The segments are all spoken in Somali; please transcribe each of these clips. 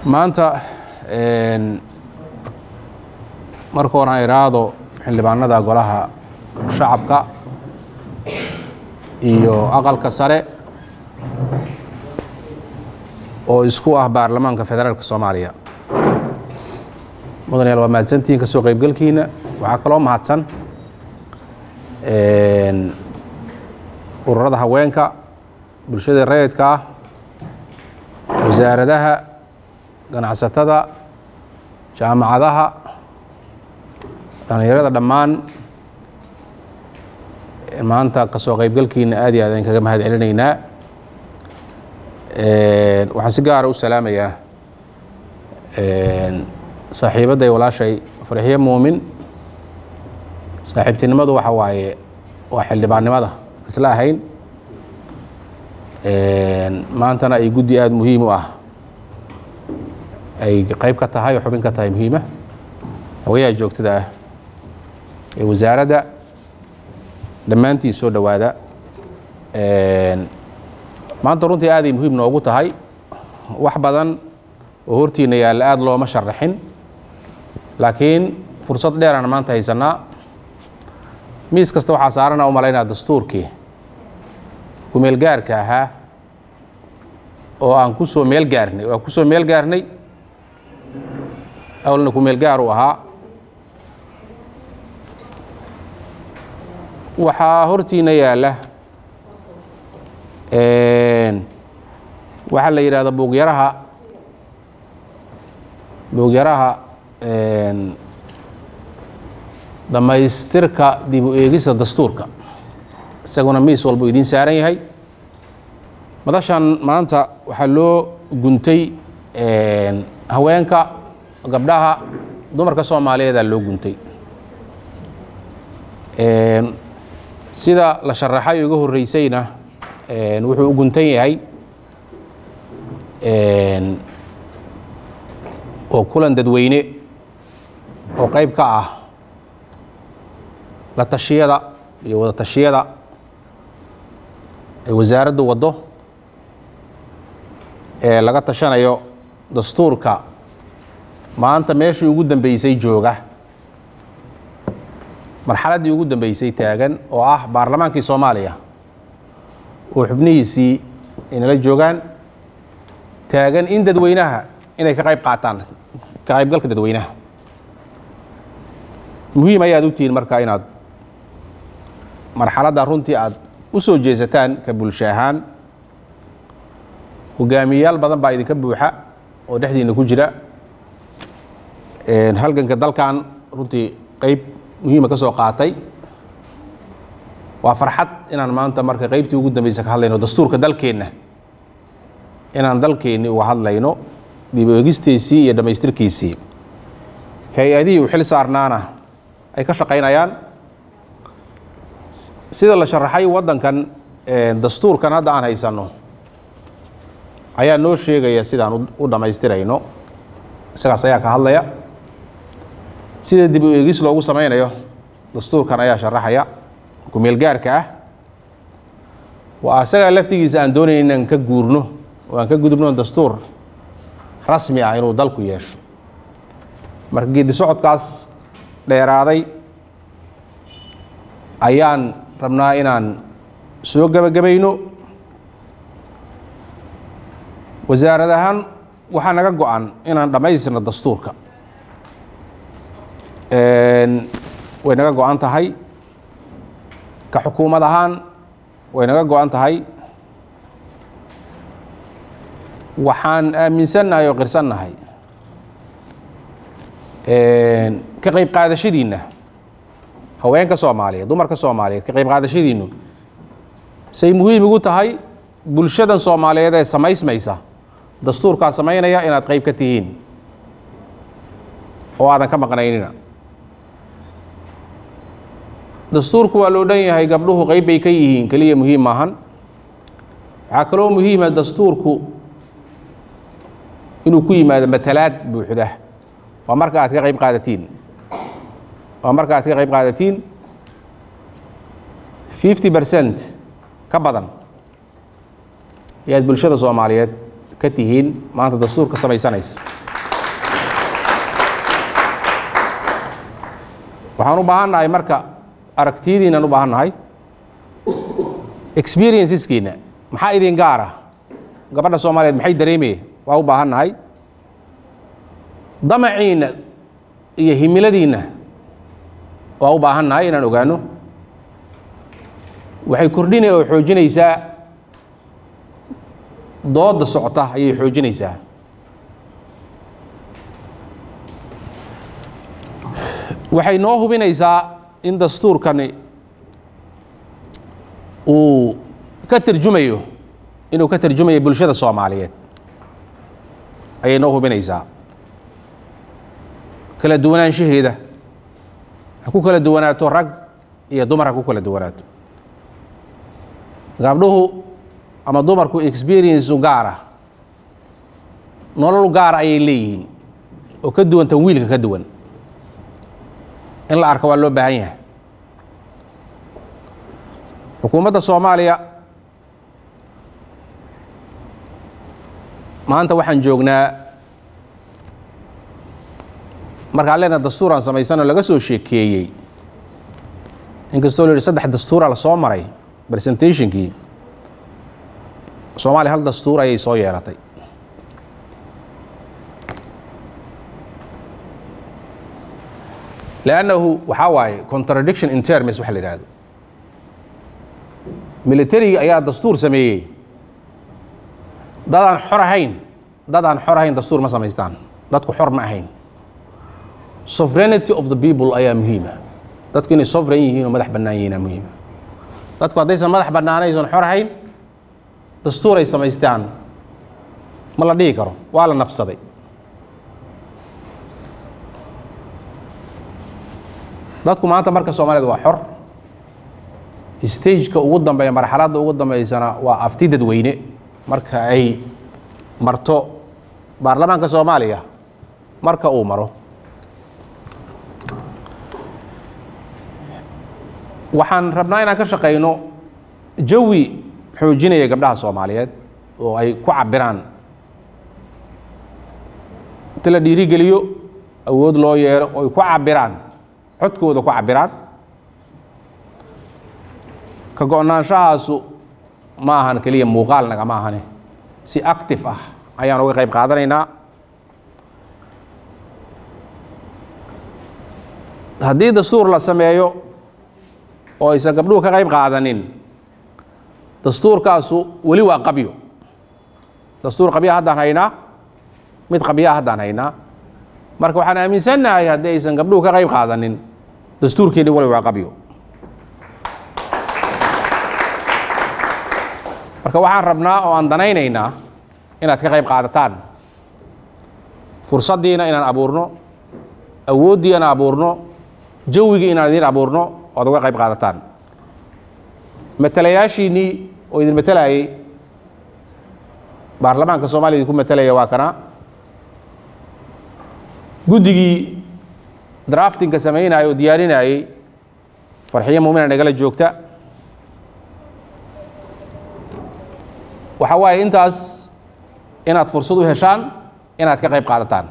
maanta marka hore aan iraahdo xildhibaanada golaha shacabka iyo aqalka sare oo isku ah baarlamaanka federaalka soomaaliya mudanayaal waa mahadsantihiin ka soo qaybgalkiina waxaa kaloo mahadsan ururada haweenka bulshada rayidka ah wasaaradaha ganacsatada jaamacadaha dhallinyarada dhammaan maanta ka soo qaybgalkiina aad iyo aad aan kaga mahad celinaynaa waxaan si gaara u salaamayaa saaxiibadday walaashay farxiyo muumin saaxiibtinimadu waxa waaye waa xildhibaannimada isla ahayn maantana ay guddi aada muhiim u ah ay qayb ka tahay oo xubin ka tahay muhiima hawyaha joogtada ah ee wasaaradda dhammaantii soo dhowaada maanta runtii aaday muhiim noogu tahay wax badan oo hortiina yaalla aada looma sharaxin laakiin fursad dheeraan maanta haysanaa miis kasta waxaa saarana u malaynaa dastuurkii kumeel gaarka ahaa oo aan ku soo meel gaarnay oo aan ku soo meel gaarnay awalna kumeel gaar u ahaa waxaa hortiina yaalla waxaa la yidhahda buugyaraha buugyaraha dhammaystirka dib u eegista dastuurka isaguna miis walbuu idiin saaran yahay madashan maanta waxaa loo guntay haweenka gabdhaha dumarka soomaaliyeedaa loo guntay sida la sharaxay uga horreysayna wuxuu u guntan yahay oo kulan dadweyne oo qayb ka ah la tashiyada iyo wada tashiyada ay wasaaraddu waddo ee laga tashanayo dastuurka maanta meeshii ugu dambeysay jooga marxaladdii ugu dambeysay taagan oo ah baarlamaankii soomaaliya oo xubnihiisii inala joogaan taagan in dadweynaha inay ka qayb qaataan ka qaybgalka dadweynaha muhiim ayaad u tihiin marka inaad marxaladda runtii aad u soo jeesataan ka bulsho ahaan hogaamiyayaal badan baa idinka buuxa oo dhexdiina ku jira halganka dalkan runtii qeyb muhiima ka soo qaatay waa farxad inaan maanta marka qeybtii ugu dambeysa ka hadlayno dastuurka dalkeenna inaan dalkeenni uga hadlayno dib eegistiisii iyo dhammaystirkiisii hay-adihii u xil saarnaana ay ka shaqaynayaan sida la sharaxay waddankan dastuurkan hadda aan haysanno ayaa noo sheegaya sidaan u dhammaystirayno isagaas ayaa ka hadlaya sida dib u eegis loogu samaynayo dastuurkan ayaa sharaxaya kumeel gaarka ah waa isagaa laftigiisa aan doonayn inaan ka guurno oo aan ka gudubno dastuur rasmi ah inuu dalku yeesho marka geedi socodkaas dheeraaday ayaan rabnaa inaan soo gebagabayno wasaarad ahaan waxaa naga go-an inaan dhammaystirno dastuurka way naga go-an tahay ka xukuumad ahaan way naga go-an tahay waxaan aaminsannahay oo qirsannahay ka qayb qaadashadiinna haweenka soomaaliyeed dumarka soomaaliyeed ka qayb qaadashadiinnu say muhiim ugu tahay bulshadan soomaaliyeed ee samaysmaysa dastuurkaa samaynaya inaad qayb ka tihiin oo aadan ka maqnaynina dastuurku waa loo dhan yahay gabdhuhu qayb bay ka yihiin keliya muhiim maahan waxaa kaloo muhiima dastuurku inuu ku yimaado matalaad buuxda waa marka aad ka qayb qaadatiin waa marka aad ka qayb qaadatiin fifty percent ka badan ayaad bulshada soomaaliyeed ka tihiin maanta dastuurka samaysanaysa waxaan u baahan nahay marka aragtiyadiinaan u baahan nahay experienceskiina maxaa idin gaara gabadha soomaaliyeed maxay dareemaya waa u baahan nahay damaciinna iyo himiladiinna waa u baahan nahay inaan ogaano waxay kordhinaya oo xoojinaysaa dooda socota ayay xoojinaysaa waxay noo hubinaysaa in dastuurkani uu ka tarjumayo inuu ka tarjumayo bulshada soomaaliyeed ayay noo hubinaysaa kala duwanaanshaheeda ha ku kala duwanaato rag iyo dumar ha ku kala duwanaato gabdhuhu ama dumarku experience gaara nolol gaara ayay leeyihiin oo ka duwanta wiilka ka duwan in la arka waa loo baahan yahay xukuumadda soomaaliya maanta waxaan joognaa markaan leena dastuuraan samaysano laga soo sheekeeyey inkastoo la yihi saddex dastuura la soo maray presentationkii soomaaliya hal dastuur ayay soo yeelatay lannahu waxaa waaye contradiction in terms waxa la yidhaahdo militariga ayaa dastuur sameeyey dadaan xor ahayn dad aan xor ahayn dastuur ma samaystaan dadku xor ma ahayn sovereignty of the people ayaa muhiima dadku inay sovereign yihiin oo madax bannaan yihiina muhiima dadku haddaysan madax bannaanaysan xor ahayn dastuur ay samaystaan ma la dhihi karo waa la nabsaday dadku maanta marka soomaaliyad waa xor stageka ugu dambeeya marxaladda ugu dambeysana waa afti dadweyne marka ay marto baarlamaanka soomaaliya marka uu maro waxaan rabnaa inaan ka shaqayno jawi xoojinaya gabdhaha soomaaliyeed oo ay ku cabiraan inta la dhiirigeliyo awood loo yeero oo ay ku cabiraan codkooda ku cabiraan ka go-naanshahaasu ma ahan keliya muuqaal nagama ahane si active ah ayaan uga qayb qaadanaynaa haddii dastuur la sameeyo oo aysan gabdhuhu ka qayb qaadanin dastuurkaasu weli waa qabyo dastuur qabyaa haddaan haynaa mid qabyaa haddaan haynaa marka waxaan aaminsannahay haddii aysan gabdhuhu ka qayb qaadanin dastuurkeenni wali waa qabyo marka waxaan rabnaa oo aan danaynaynaa inaad ka qayb qaadataan fursaddiina inaan abuurno awooddii inaan abuurno jawigii inaan idiin abuurno oad uga qayb qaadataan matalayaashiinnii oo idin matalayay baarlamaanka soomaliya idinku matalaya waa kana guddigii draftinka samaynayay oo diyaarinayey farxiyo muumina nagala joogta waxa waaye intaas inaad fursad u heshaan inaad ka qayb qaadataan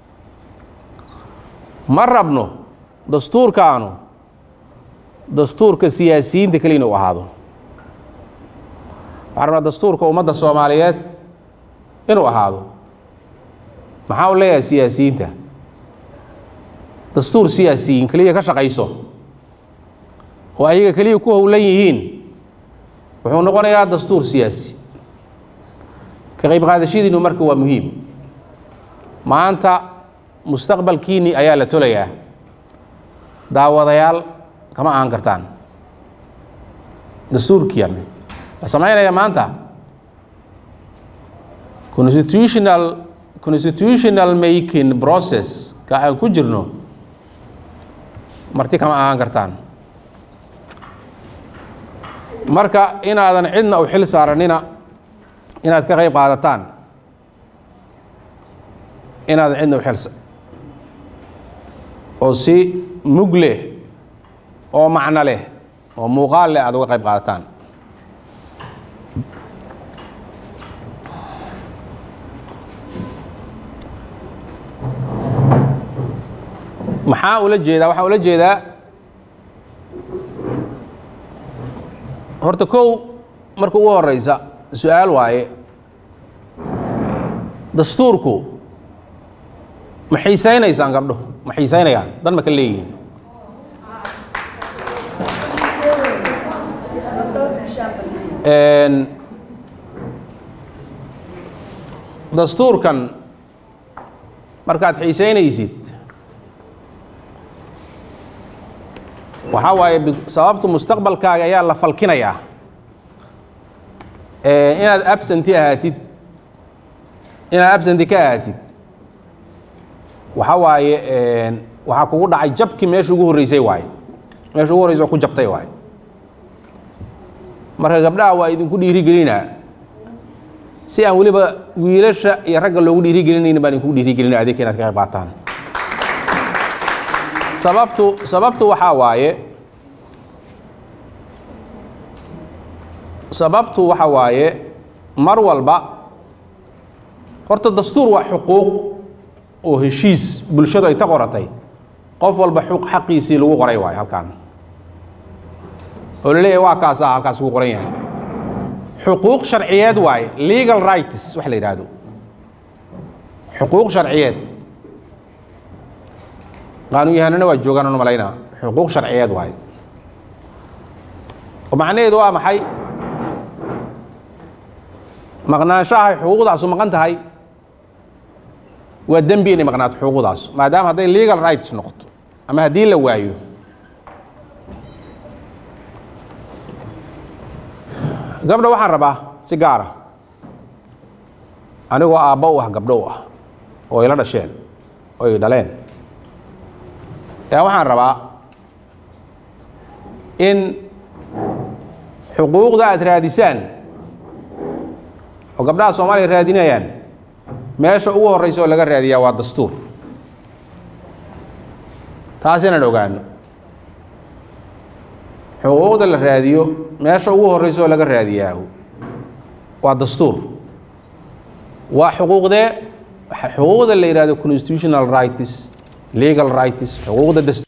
ma rabno dastuurkaanu dastuurka siyaasiyiinta keliya inuu ahaado waxaan rabnaa dastuurka ummadda soomaaliyeed inuu ahaado maxaa u leeyahay siyaasiyiinta dastuur siyaasiyiin keliya ka shaqayso oo ayaga keliya ku howlan yihiin wuxuu noqonayaa dastuur siyaasi ka qayb qaadashadiinu marka waa muhiim maanta mustaqbalkiinni ayaa la tolayaa daawadayaal kama ahan kartaan dastuurkiian la samaynaya maanta constitutional constitutional making process ka aan ku jirno marti kama ahaan kartaan marka inaadan cidna u xil saaranina inaad ka qayb qaadataan inaadan cidna u xil oo si mug leh oo macno leh oo muuqaal leh aad uga qayb qaadataan maxaa ula jeedaa waxaan ula jeedaa horta kow marka ugu horeysa su-aal waaye dastuurku ma xiisaynaysaan gabdho ma xiisaynayaan dan ma ka leeyihiin dastuurkan markaad xiisaynaysid waxaa waaye sababtu mustaqbalkaaga ayaa la falkinayaa inaad absenti ahaatid inaad absenti ka ahaatid waxaa waaye waxaa kugu dhacay jabkii meesha ugu horreysay waaye meesha ugu horreysa oo ku jabtay waaye marka gabdhaha waa idinku dhiirigelinaa si aan weliba wiilasha iyo ragga loogu dhiirigelinaynin baan idinku dhiirigelina adeegka inaad ka qayb qaataan sababtu sababtu waxaa waaye sababtu waxa waaye mar walba horta dastuur waa xuquuq oo heshiis bulshadu ay ta qoratay qof walba xuq xaqiisii lagu qoray waayo halkaan oo la leeyahay waa kaasaa halkaas ugu qoran yahay xuquuq sharciyeed waaye legal rights wax la yidhaahdo xuquuq sharciyeed qaanuunyahanana waa joogaan anu malaynaa xuquuq sharciyeed waaye oo macnaheedu waa maxay maqnaanshahay xuquuqdaasu maqan tahay waa dembi inay maqnaato xuquuqdaas maadaama hadday legal rights noqoto ama haddii la waayo gabdha waxaan rabaa si gaara anigoo aabba u ah gabdho u ah oo ila dhasheen oo ay dhaleen yaa waxaan rabaa in xuquuqda aad raadisaan oo gabdhaha soomaaliya raadinayaan meesha ugu horreysa oo laga raadiyaa waa dastuur taas inaan ogaano xuquuqda la raadiyo meesha ugu horreysa oo laga raadiyaahu waa dastuur waa xuquuqdee xuquuqda la yidhahdo constitutional rights legal rights xuquuqda